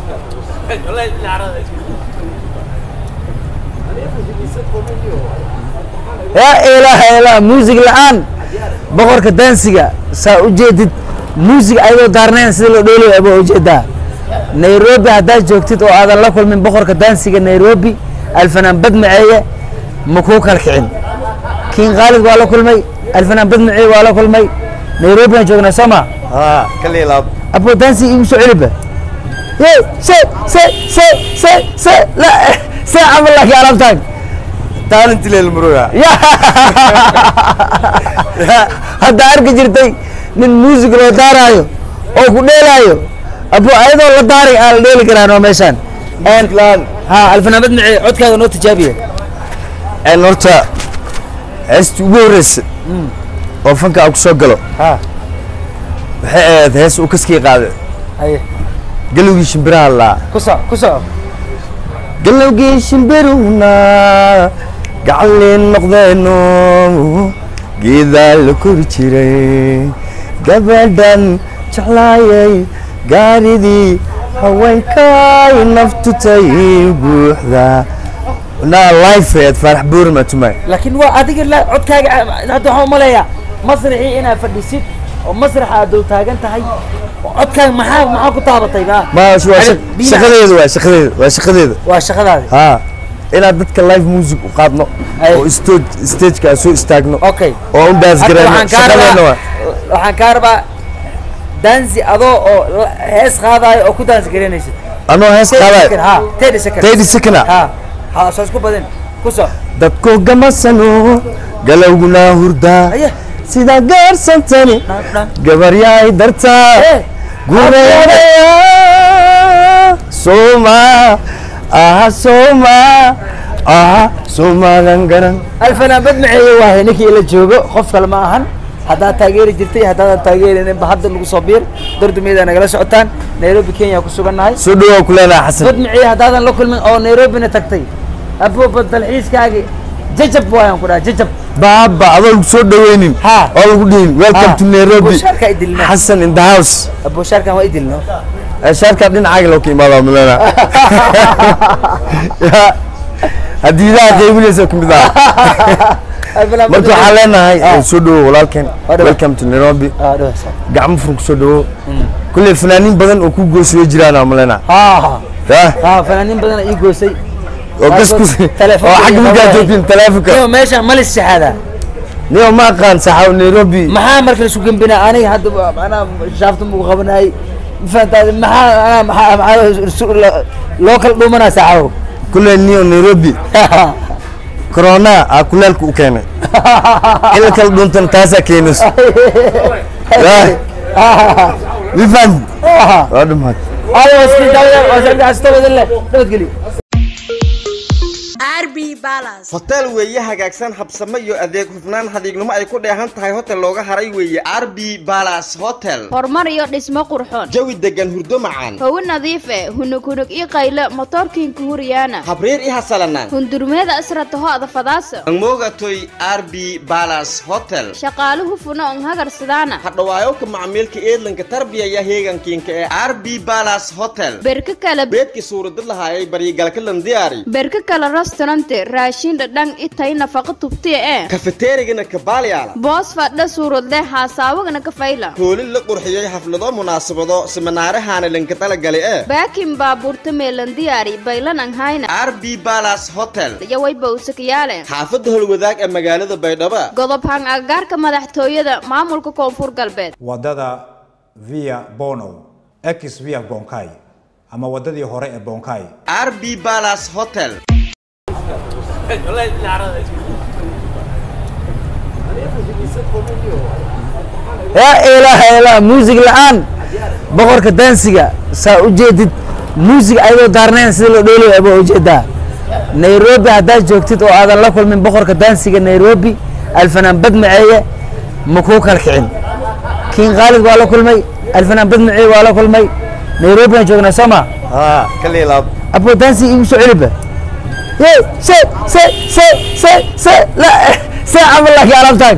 yaa ilaaha ilaa muusig la-aan boqorka daansiga saa u jeedid muusig ayadoo daarnayn sida loo dheelayo abaa ujeedaa nairobi haddaad joogtid oo aadan la kulmin boqorka daansiga nairobi alfanaan badmaceeye ma kuu kala kicin kiin khaalid waa la kulmay alfanaan badmaceeye waa la kulmay nairobi aan joognaa soo ma ها كلي لاب abo daansi igu soo celiba ye se se se se se la se camal laakiin alaabtaan تالنت للمروع ya hadda arki jirtay nin muusig loo daaraayo oo ku dheelaayo abo ayadoo la daaray aan la dheeli karaan oo meeshaan لان ha alfanaamad mace codkaaga noo tijaabiya ان horta heesta ugu horeysa oo fanka aan kusoo galo ha waxay ahayd hees uu kaskii qaaday haye galowgii shimbiraha laa ku soc ku soc galowgii shimbiruna gacanleen noqdeeno geedaa la kori jiray gabadhan jeclaayay gaaridii haweenkay naftutay buuxda naa lifeed faarax buurma tumay laakiin waa adiga la codkaaga hadda waxaan umaleeyaa masraxii inaad fadhisid oo masraxa aad dul taagan tahay oo codkaaga maxaa maxaa ku taabatay ba ma waa shaq- biyaha- shaqadeeda waa shaqadeeda waa shaqadeeda waa shaqadaadi haa inaad dadka live music u qaadno Ay. oo stage stageka aan soo istaagno okay oo u daas Hadda garayno waxaan kaa shaqadeena waa rabaa waxaan kaa rabaa dansi adoo oo la- hees qaadaayo oo ku dansi garanaysid anoo hees qaadaay ha thirty second thirty second ah ha ha soo isku badin ku soc dadku gamasano galowguna hurdaa aye sidaa gaarsantani dhan dhan gabaryaay dartaa Eh, gureeraya soma aha soma aha somagan garan alfanaan badmaceeye waahay ninkii ila joogo qof kale ma ahan haddaad taageeri jirtay haddaadan taageerinin ba hadda nagu soo biir dardumiyada nagala socotaan nairobi kenya ku sugannahay soo dhawaa ku leenaha xasan badmaceeye haddaadan la kulmin oo nairobina tagtay abooba dalxiiskaagi jajab waayaan ku dhaha jajab baaba adoo lagu soo dhaweynin Ha. oo lagu dhihin welcome Ha. to nairobi Bushaarka idilna. xasan in the house abooshaarkan waa idilno Eh, shaarkaa dhinacaaga loo ka imaadaa mulena hadiidaha qaybinaysa ka mid ah marka waxaan leenahay Ah. eh, soo dhawo walaalkeen Waa dhawa. welcome to nairobi Ah, dhawaasa. gacmo furun ku soo dhawo kulley fanaaniin badan oo ku goosaya jiraan aan mulena ha ha yah ha fanaaniin badan ii goosay oo gas ku Telefoon oo xagga markaa joogtiin teleefonka iyo meesha malis shahaada niyo ma aqaan saxaaw nairobi maxaa marka laisku gembinaa aniga hadda waa- macnaha shaafta mugu qabanayay mafahantaade maxaa anaa maxaa maxaa su- lo- loo kala dhuumanaa saacadow kulley niyo nairobi corona aa kulaalka u keenay in la kala dhuuntana taasaa keenayso yah wifan waa dhumaad nabadgelyo RB Palace. hotel weeye hagaagsan habsamo iyo adeeg hufnaan hadiignimo ay ku dheehan tahay hotel looga haray weeye rb balas hotel horumar iyo dhismo qurxoon jawi degan hurdo macaan hawo nadiif eh hunug hunug ii qayle motoorkiinka huriyaana habriir i hasalanaan hundurmeeda asrataho adafadaasa angmogatoy rb balas hotel shaqaale hufuna on hagarsidaana hadhawaayowka macmiilka eedlanka tarbiyaya heegankiinka ee rb balas hotel berka kale beedkii suuradad lahaayay baryigalka landiyaari berka kale restaurante raashin dhadhan itay nafaqa tubtiya ee kafeteerigana kabaaliyaala boos fadha suuradle haasaawagana ka fayla hoolin la qurxiyey xaflado munaasabado siminaarahaana lanka talagali ee baakin baabuurta meelan diyaari baylan an hayna rb balas hotel yaway bawsakayaale xaafadda holwadaag ee magaalada baydhabo godob hang agaarka madaxtooyada maamulka koonfur galbeed wadada via bono ex via bonkai ama wadadii hore ee bonkai rb balas hotel yaa ilaaha ilaa muusig la-aan boqorka daansiga saa u jeedid muusig ayadoo daarnayn sida loo dheelayo abaa ujeedaa nairobi haddaad joogtid oo aadan la kulmin boqorka daansiga nairobi alfanaan badmaceeye ma kuu kala kicin kiin khaalid waa la kulmay alfanaan badmaceeye waa la kulmay nairobi aan joognaa soo ma ها كلي لاب abo daansi igu soo celiba ye se se se se se la se camal laakiin alaabtaan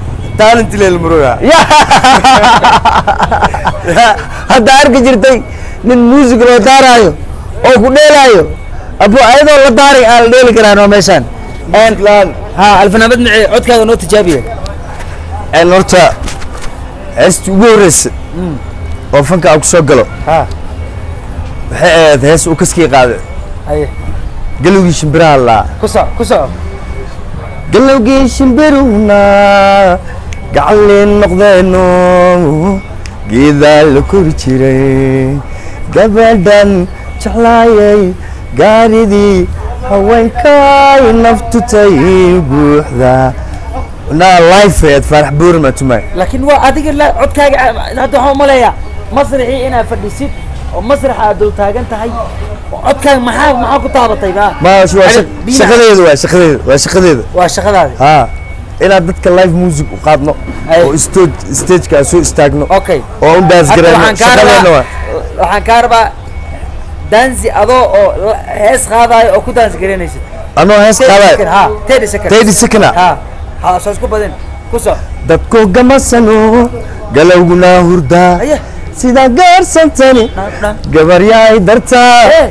تالنت للمروع ya hadda arki jirtay nin muusig loo daaraayo oo ku dheelaayo abo ayadoo la daaray aan la dheeli karaan oo meeshaan laan ha alfanaamad mace codkaaga noo tijaabiya een horta heestii ugu horreysay oo fanka aan ku soo galo ha waxay ahayd hees uu kaskii qaaday haye galowgii shimbiraha laa ku soco ku soco galowgii shimbiruhna gacanleen noqdeeno geedaa la kori jiray gabadhan jeclaayay gaaridii haweenkay naftutay buuxda naa lifeed faarax boorima tumay laakiin waa adiga la codkaaga hadda waxaan umaleeyaa masraxii inaad fadhisid oo masraxa aad dul taagan tahay oo codkaaga maxaa maxaa ku taabatay ba ma waa shaq- Biyaha. shaqadeeda waa shaqadeeda waa shaqadeeda waa shaqadaadi haa inaad dadka live music u qaadno Ay. oo stage stageka aan soo istaagno okay oo u daas hadda garayno waxaan kaa shaqadeena waa rabaa waxaan kaa rabaa dansi adoo oo la- hees qaadaayo oo ku dansi garanaysid anoo hees qaadaay ha thirty second thirty second ah ha ha soo isku badin ku soco dadku gamasano galowguna hurdaa Aye. sidaa gaarsantani dhan dhan gabaryaay dartaa Eh,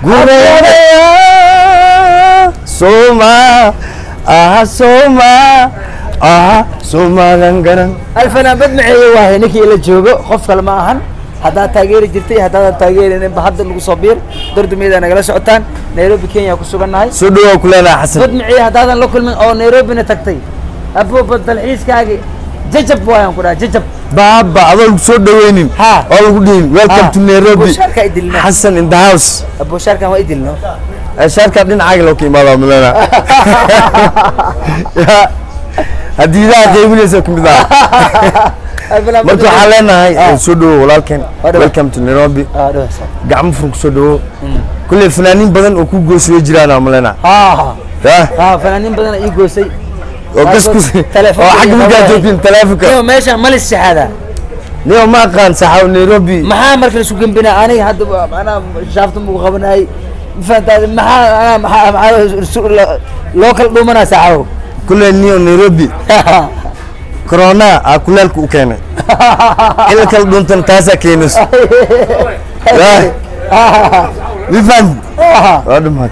gureedaya soma aha soma aha somadan garan alfanaanbad maceeye waahay ninkii ila joogo qof kale ma ahan haddaad taageeri jirtay haddaadan taageerinin ba hadda nagu soo biir dordumiyada nagala socotaan nairobi kenya ku sugannahay soo dhawaa ku leenaha xasan bad maciye haddaadan la kulmin oo nairobina tagtay abooba dalxiiskaagi jajab waayaan ku dhaha jajab baaba adoo lagu soo dhaweynin Ha. oo lagu dhihin welcome Ha. to nairobi Bushaarka idilna. xasan in the house abooshaarkan waa idilno Eh, shaarkaa dhinacaaga loo ka imaadaa mulena hadiidaha qaybinaysa ka mid ah marka waxaan leenahay eh, soo dhawo walaalkeen Waa dhawa. welcome to nairobi gacmo furan ku soo dhawo kulley fanaaniin badan oo ku goosay way jiraan aan mulena ha yah ha fanaaniin badan ii goosay oo gas ku Telefoon oo xagga markaa joogtiin teleefonka iyo meesha malis shahaada niyo ma aqaan saxaw nairobi maxaa marka la isu gembinaa aniga hadda waa- macnaha shaafta mugu qabanayay mafahantaade maxaa anaa maxaa maxaa isu- lo- loo kala dhuumanaa saaxabow kulley niyo nairobi corona aa kulaalka u keenay in la kala dhuuntana taasaa keenayso yah wifan waa dhumaad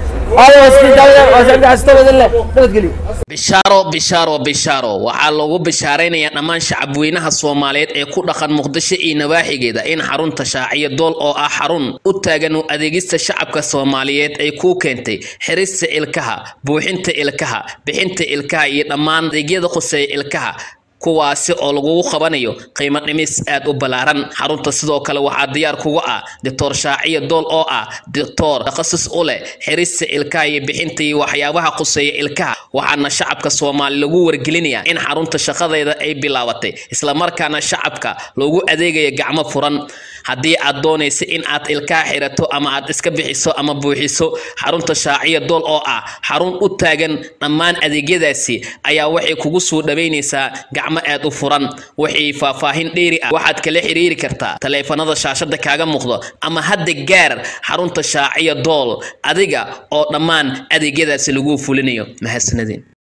nabadgelyo bishaaro bishaaro bishaaro waxaa loogu bishaaraynayaa dhammaan shacabweynaha soomaaliyeed ee ku dhaqan muqdisho iyo nawaaxigeeda in xarunta shaaciyo dool oo ah xarun u taagan u adeegista shacabka soomaaliyeed ay kuu keentay xirista ilkaha buuxinta ilkaha bixinta ilkaha iyo dhammaan adeegyada khuseeya ilkaha kuwaasi oo lagugu qabanayo qiimo dhimis aad u ballaaran xarunta sidoo kale waxaa diyaar kuga ah doctor shaaciya dool oo ah doctor takhasus u leh xirista ilkaha iyo bixinta iyo waxyaabaha quseeya ilkaha waxaana shacabka soomaali lagu wargelinayaa in xarunta shaqadeeda ay bilaabatay islamarkaana shacabka loogu adeegaya gacmo furan haddii aad doonaysa in aad ilkaha xirato ama aad iska bixiso ama buuxiso xarunta shaaciya dool oo ah xarun u taagan dhammaan adeegyadaasi ayaa waxay kugu soo dhaweynaysaa gacmo aad u furan wixii faahfaahin dheeri ah waxaad kala xiriiri kartaa taleefanada shaashada kaaga muuqdo ama hadda gaar xarunta shaaciya dool adiga oo dhammaan adeegyadaasi lagu fulinayo mahadsanadiin